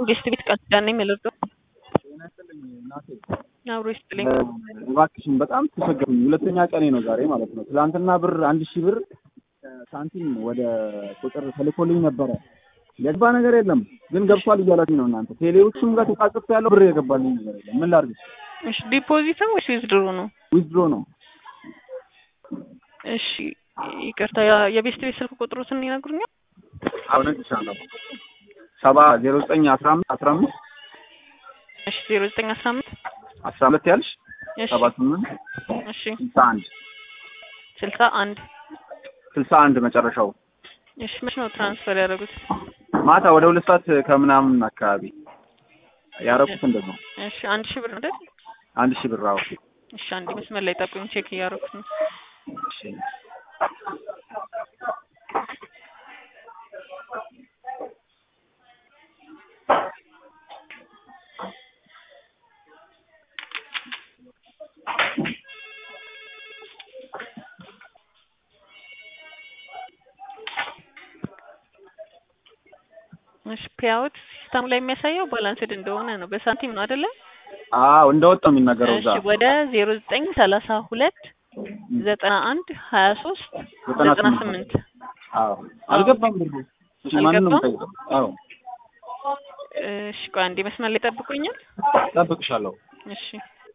ጌስት ቤት ቃል ኪዳን ነኝ የምልርዳው አብሮ ይስጥልኝ። እባክሽን በጣም ተቸገርኩኝ። ሁለተኛ ቀኔ ነው ዛሬ ማለት ነው። ትናንትና ብር አንድ ሺህ ብር ሳንቲም ወደ ቁጥር ተልኮልኝ ነበረ። የገባ ነገር የለም ግን ገብቷል እያላችኝ ነው እናንተ። ቴሌዎቹም ጋር ተጻጽፍ ያለው ብር የገባልኝ ነገር የለም። ምን ላድርግ? እሺ ዲፖዚትም ወይስ ዊዝድሮ ነው? ዊዝድሮ ነው። እሺ ይቅርታ፣ ያ- የቤስት ቤት ስልክ ቁጥሩትን ይነግሩኛል? አሁን እልሻለሁ። ሰባ ዜሮ ዘጠኝ አስራ አምስት አስራ አምስት እሺ ዜሮ ዘጠኝ አስራ አምስት አስራ ሁለት ያልሽ እሺ ሰባ ስምንት እሺ ስልሳ አንድ ስልሳ አንድ ስልሳ አንድ መጨረሻው እሺ መች ነው ትራንስፈር ያደረጉት? ማታ ወደ ሁለት ሰዓት ከምናምን አካባቢ ያረኩት እንደዛ ነው። እሺ አንድ ሺህ ብር ነው አይደል? አንድ ሺህ ብር አዎ። እሺ አንድ መስመር ላይ ጠብቁኝ፣ ቼክ እያደረኩት ነው። እሺ እሺ ፔአውት ሲስተሙ ላይ የሚያሳየው ባላንስድ እንደሆነ ነው። በሳንቲም ነው አይደለ? አዎ እንደወጣው የሚነገረው እዛ እሺ ወደ ዜሮ ዘጠኝ ሰላሳ ሁለት ዘጠና አንድ ሀያ ሶስት ዘጠና ዘጠና ስምንት ስምንት አዎ አልገባም ብሩ። እሺ ማንን ነው አልገባም? የምጠይቀው? አዎ እሺ ቆይ አንዴ መስመር ላይ ጠብቁኛል። እጠብቅሻለሁ። እሺ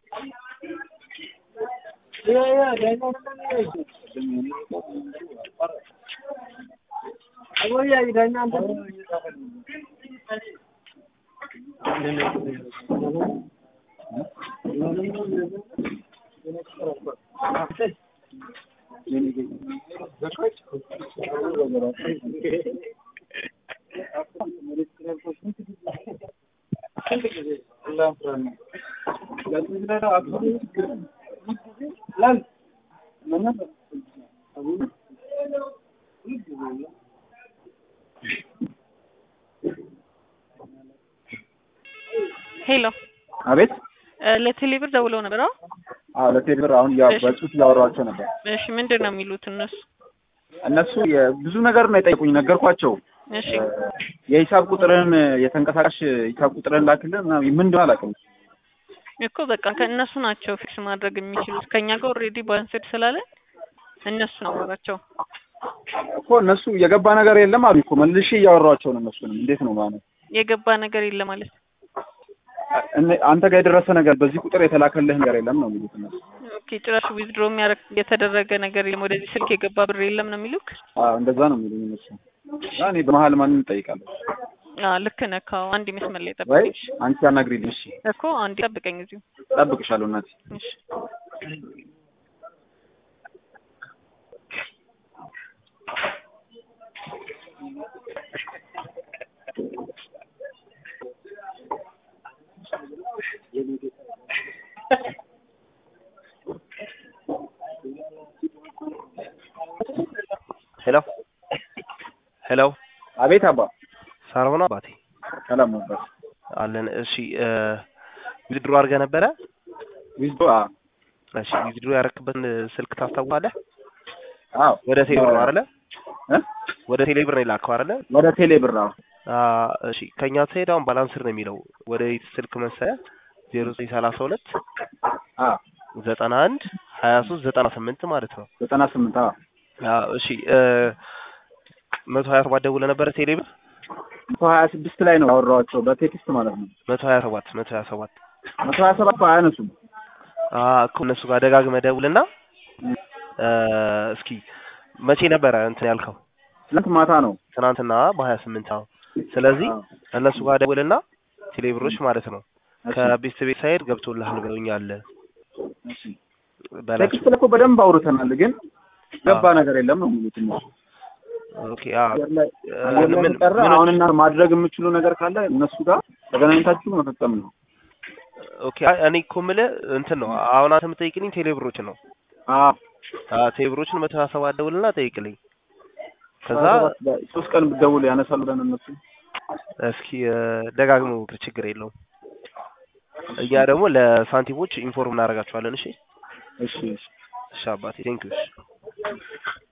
ሄሎ አቤት እ ለቴሌብር ደውለው ነበር? አዎ አዎ ለቴሌ ብር አሁን ያው እሺ። በጽሁፍ እያወራኋቸው ነበር። እሺ ምንድን ነው የሚሉት እነሱ? እነሱ የ- ብዙ ነገር ነው የጠየቁኝ። ነገርኳቸው። እሺ የሂሳብ ቁጥርን የተንቀሳቃሽ ሂሳብ ቁጥርን ላክልን ምናምን ምን እንደሆነ አላውቅም። እኮ በቃ ከእነሱ ናቸው ፊክስ ማድረግ የሚችሉት። ከኛ ጋር ኦልሬዲ ባላንስድ ስላለ እነሱ ነው አወራቸው። እኮ እነሱ የገባ ነገር የለም አሉ እኮ መልሼ እያወራኋቸው ነው። እነሱንም እንዴት ነው ማለት የገባ ነገር የለም ማለት እነ- አንተ ጋር የደረሰ ነገር በዚህ ቁጥር የተላከልህ ነገር የለም ነው የሚሉት እነሱ። ኦኬ ጭራሽ ዊዝድሮ የሚያደርግ የተደረገ ነገር የለም፣ ወደዚህ ስልክ የገባ ብር የለም ነው የሚሉክ? አዎ እንደዛ ነው የሚሉኝ እነሱ። እና እኔ በመሀል ማንን እጠይቃለሁ? አዎ ልክ ነህ። ካው አንድ መስመር ላይ ወይ ጠብቀኝ እሺ። አንቺ አናግሪልኝ። እሺ እኮ አንድ ጠብቀኝ እዚሁ። እጠብቅሻለሁ እናቴ። እሺ ሄሎ ሄሎ፣ አቤት አባ ሳርሆን አባቴ ሰላም ነበር። አለን። እሺ ዊዝድሮ አድርገህ ነበረ? ዊዝዶ እሺ ዊዝድሮ ያደረክበትን ስልክ ታስታውሳለህ? አዎ ወደ ቴሌብር ነው አይደለ? እ? ወደ ቴሌብር ነው የላከው አይደለ? ወደ ቴሌ ብር አዎ አ እሺ ከኛ ትሄድ አሁን ባላንስር ነው የሚለው ወደ የት ስልክ መሰለህ? ዜሮ ዘጠኝ ሰላሳ ሁለት አዎ ዘጠና አንድ ሀያ ሶስት ዘጠና ስምንት ማለት ነው። ዘጠና ስምንት አዎ አ እሺ መቶ ሀያ ሰባት ደውለህ ነበረ ቴሌብር? መቶ ሀያ ስድስት ላይ ነው ያወራኋቸው በቴክስት ማለት ነው። መቶ ሀያ ሰባት መቶ ሀያ ሰባት መቶ ሀያ ሰባት አያነሱም። አ እኮ እነሱ ጋር ደጋግመህ ደውልና እ እስኪ መቼ ነበረ እንትን ያልከው? ትናንት ማታ ነው። ትናንትና በሀያ ስምንት አዎ። ስለዚህ አዎ። እነሱ ጋር ደውልና ቴሌብሮች ማለት ነው እሺ፣ ከቤት ቤት ሳይድ ገብቶልሃል ብለውኛል እሺ። በላቸው። ቴክስት ላይ እኮ በደንብ አውርተናል፣ ግን ገባ ነገር የለም ነው የሚሉት እነሱ። ኦኬ አዎ አየር ላይ እ አየር ላይ ምን ከቀረ ምን አሁን እና ማድረግ የምችሉ ነገር ካለ እነሱ ጋር ተገናኝታችሁ መፈጸም ነው። ኦኬ አይ እኔ እኮ የምልህ እንትን ነው አሁን አንተ የምጠይቅልኝ ቴሌብሮችን ነው። አዎ አ ቴሌብሮችን መቶ ሀያ ሰባት ደውልና ጠይቅልኝ። ከዛ ሶስት ቀን ብትደውል ያነሳሉ ብለን እነሱ እስኪ እ ደጋግሞ ሞክር፣ ችግር የለውም። እኛ ደግሞ ለሳንቲሞች ኢንፎርም እናደርጋቸዋለን። እሺ እሺ እሺ እሺ አባቴ ቴንኪው። እሺ